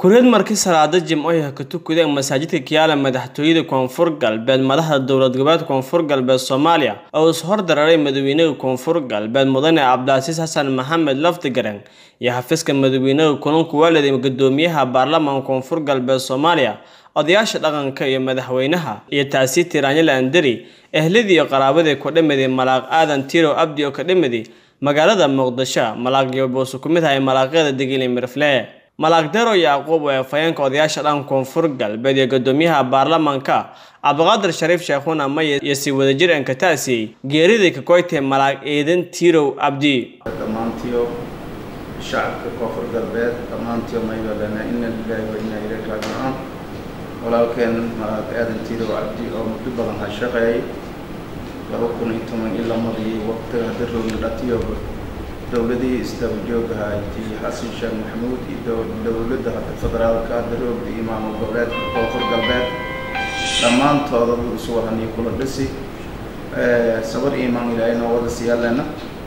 kureed markii salaada jimcoyaha ka tukadeen masaajidka kiyaala madaxtooyada koonfur galbeed madaxda dowlad goboleedka koonfur galbeed soomaaliya oo is hordararay madaxweynaha koonfur galbeed mudane cabdicasiis xasan maxamed lafdigaran iyo xafiiska madaxweynaha kulanku waaliday gudoomiyaha baarlamaanka koonfur galbeed soomaaliya odayaasha dhaqanka iyo madaxweynaha iyo taasi tiraanyala andari ehladii iyo qaraabadii ku dhimidii malaaq aadan tirow abdi oo ka dhimidi magaalada muqdisho malaaqyo boose ku mid ahay malaaqyada degili mirfle malaaq dero yacquub ee afhayeenka odayaasha dhanka koonfur galbeed iyo gudoomiyaha baarlamaanka cabdiqaadir shariif sheekhuna maye iyo si wadajir enkataasi geeridii ka koytay malaaq eedan tirow abdi dhammaantiyo shacabka koonfur galbeed dhammaantiyo maybalana ina lilahi wa inaa ilayhi raajicuun walaalkeen malaaq aadan tirow cabdi oo muddo badan ha shaqeeyay laba kun iyo toban ilaa madii waqtiga hadda roogna dhatiyoba dowladii isdaba joogaha tii xasan sheekh maxamuud iyo dowladda hadda federaalka hadda roogda iyo maamul goboleedka koonfur galbeed dhammaantooda buu isu waraniyo kula dhisi sabar imaan ilaahayna wada siyaaleena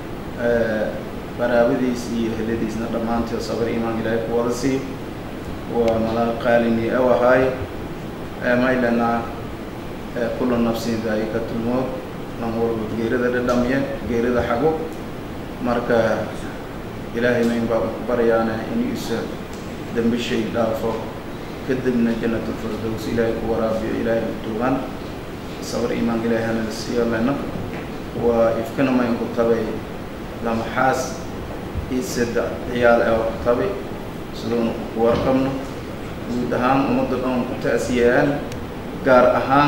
qaraabadiis iyo heladiisna dhammaantood sabar imaan ilaahay ku wada sii waa malaa qaalini aw ahaay maylana kula nafsin daa'ikatul mowt nan walba geerida dhadhamiye geerida xago marka ilaahay mayn baa ku baryaana in isa dambishay dhaafo kadibna jannatul firdows ilaahay ku waraabiyo ilaahay utuugan sabar imaan ilaahay hana siiyalena waa ifkana mayn ku tabay lamaxaas iyo saddex ciyaal ee ku tabay siduuna ku warqabno guud ahaan ummadda dhan ku ta'siyayaan gaar ahaan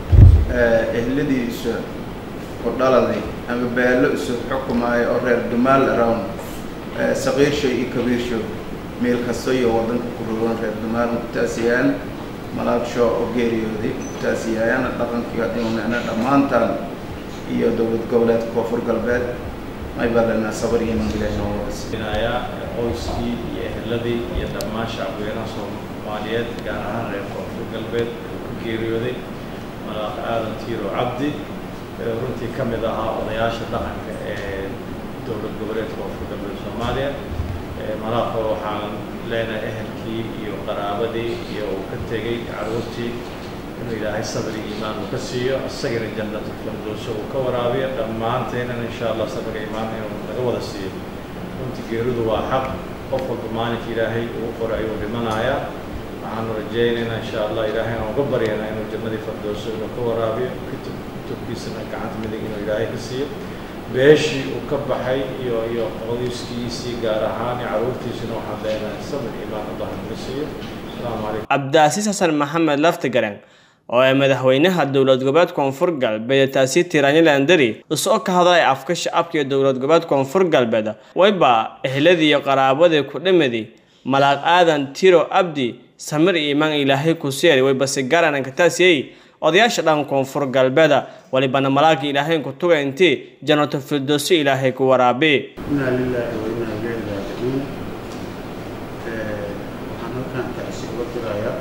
ehladiisa ku dhaladay ama baallo isu xukumaayo oo reer dumaal around saqiirshow iyo kabiirshow meel kasto iyo waddanka ku rogan reer dumaal ku ta'siyayaan malaagsho oo geeriyooday ku ta'siyaayaan dhaqankii hadimana dhammaantaan iyo dowlad goboleedka koonfur galbeed may baalana sabar iyo iman ilaahi noo wadasinaaya qoyskii iyo eheladii iyo dhammaan shacabweynaha soomaaliyeed gaar ahaan reer koonfur galbeed uu ku geeriyooday malaaq aadan tiiro cabdi runtii ka mid ahaa odayaasha dhaqanka ee dowlad goboleedka koonfur galbeed soomaaliya malaaqa waxaan leenahay ehelkii iyo qaraabadii iyo uu ka tegey caruurtii inuu ilaahay sabri iimaan uu ka siiyo isagana jannatul firdowso uu ka waraabiyo dhammaanteenan insha allah sabriga iimaan inuu naga wada siiyo runtii geeridu waa xaq qof walba maalinka ilaahay uu qoray ayuu dhimanayaa waxaanu rajaynaynaa insha allah ilaahayna uga baryaynaa inuu jannadii firdowso inuu ka waraabiyo kitub kutubkiisana gacanta midig inuu ilaahay ka siiyo beeshii uu ka baxay iyo iyo qoyskiisii gaar ahaan iyo caruurtiisina waxaan leenahay sabir iimaan allah naga siiyo asalaamu calaykum cabdicasiis xasan maxamed laftigaran oo ay madaxweynaha dowlad goboleed koonfur galbeed taasi tiraanyala andari isoo ka hadlay afka shacabka iyo dowlad goboleed koonfur galbeed wayba ehladii iyo qaraabadii ku dhimidi malaaq aadan tiro abdi samir iimaan ilaahay ku seeri wayba si garan kataasiyey odayaasha dhan koonfur galbeeda walibana malaagii ilaahay ku tuga intii jannato firdowsi ilaahay ku waraabi inaa lilaahi wa inaa ilayhi raajicuun waxaan halkaan tacsi uga dirayaa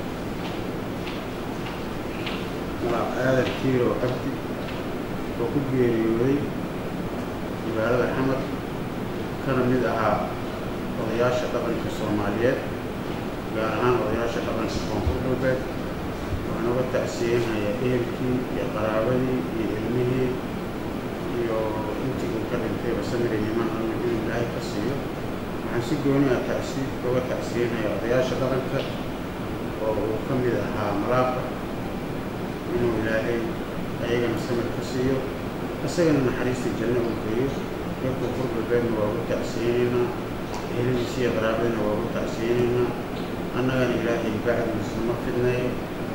malaaq aadan tiiro cabdi oo ku geeriyooday magaalada xamar kana mid ahaa odayaasha dhaqanka soomaaliyeed gaar ahaan odayaasha dhaqanka koonfur galbeed waxaan uga tacsiyeynayaa ehelkii iyo qaraabadii iyo ilmihii iyo intii uu ka dhintayba samiri niman alla inuu ilaahay ka siiyo waxaan si gooni ah tacsi uga tacsiyeynayaa odayaasha dhaqanka oo uu ka mid ahaa malaaqa inuu ilaahay ayagana samir ka siiyo isagana naxariistii janno uu geeyo reerka koonfur galbeedna waa uga tacsiyeynaynaa eheladiisi iyo qaraabadina waa uga tacsiyeynaynaa annagana ilaahay bacdiisa ma fidnayo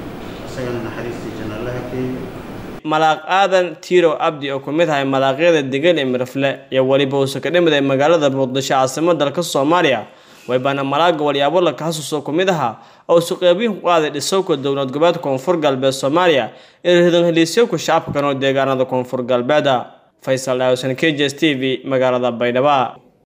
malaaq aadan tirow abdi oo ku mid ahay malaaqyada degan ee mirafle iyo weliba uuse ka dhimid ee magaalada muqdisho caasimada dalka soomaaliya waybana malaaga walyaabo la kahasuso ku mid ahaa oo isu qeybiin ku qaaday dhisowka dowlad goboleedka koonfur galbeed soomaaliya ee ridan heliisyowka shacabka kanoo deegaanada koonfur galbeeda faysal dhaawsan k j s t v magaalada baydhabo